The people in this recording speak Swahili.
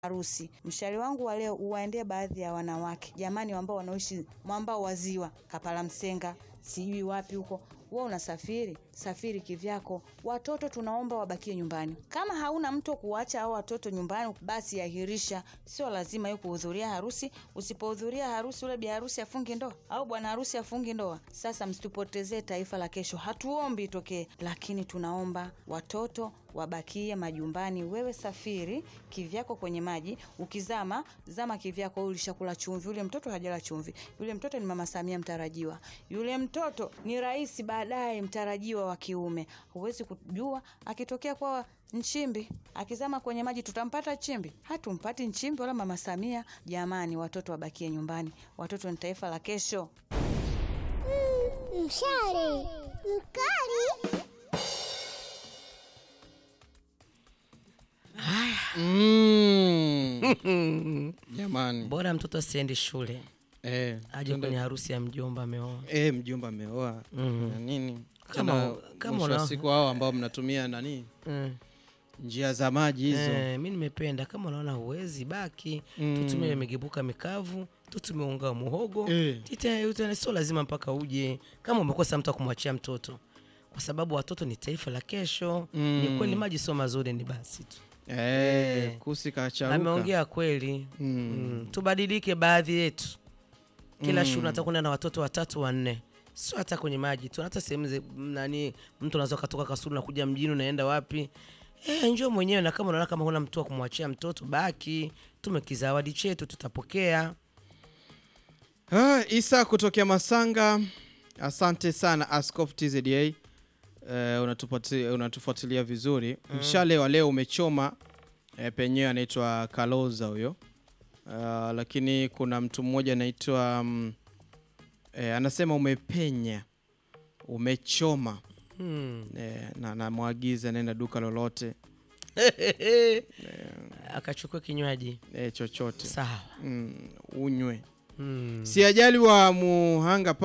harusi. Mshale wangu wa leo uwaendee baadhi ya wanawake jamani, ambao wanaoishi mwambao wa ziwa Kapala Msenga, sijui wapi huko. Wewe unasafiri, safiri kivyako. Watoto tunaomba wabakie nyumbani. Kama hauna mtu kuacha hao watoto nyumbani, basi ahirisha. Sio lazima yeye kuhudhuria harusi. Usipohudhuria harusi, ule bi harusi afungi ndoa au bwana harusi afungi ndoa. Sasa msitupotezee taifa la kesho. Hatuombi itokee, lakini tunaomba watoto wabakie majumbani. Wewe safiri kivyako kwenye maji, ukizama zama kivyako. Wewe ulishakula chumvi, yule mtoto hajala chumvi. Yule mtoto ni mama Samia mtarajiwa, yule mtoto ni rais baadaye mtarajiwa wa kiume. Huwezi kujua akitokea kwa Nchimbi akizama kwenye maji, tutampata Chimbi? Hatumpati Nchimbi wala mama Samia. Jamani, watoto wabakie nyumbani. Watoto ni taifa la kesho. Mshale mkali. Mm. Jamani. Bora mtoto asiende shule Eh, aje kwenye harusi ya mjomba ameoa. eh, mjomba ameoa Mhm. na nini Kama- Tena kama mwisho wa una- siku hao ambao mnatumia nani Mm. njia za maji hizo Eh, mi nimependa kama unaona huwezi baki Mm. tutumie migebuka mikavu tutumie unga wa muhogo Eh. Tite- ute- sio lazima mpaka uje kama umekosa mtu wa kumwachia mtoto kwa sababu watoto ni taifa la kesho Mm. ni kweli maji sio mazuri ni basi tu eh, Eh. kusi kacharuka ameongea kweli Mm. mm. tubadilike baadhi yetu kila shule nataka kwenda na watoto watatu wanne sio hata kwenye maji tu hata sehemu ze- nani mtu unaweza ukatoka kasulu na kuja mjini unaenda wapi e, njoo mwenyewe na kama unaona kama huna mtu wa kumwachia mtoto baki tume kizawadi chetu tutapokea Ah, Isa kutokea Masanga, asante sana Askof TZA. Uh, unatupati- unatufuatilia vizuri mshale wa leo umechoma eh, penyewe anaitwa Kaloza huyo uh, lakini kuna mtu mmoja anaitwa mm, eh, anasema umepenya umechoma hmm. eh, na namwagiza naenda duka lolote akachukua kinywaji eh, chochote sawa mm, unywe hmm. si ajali wa muhanga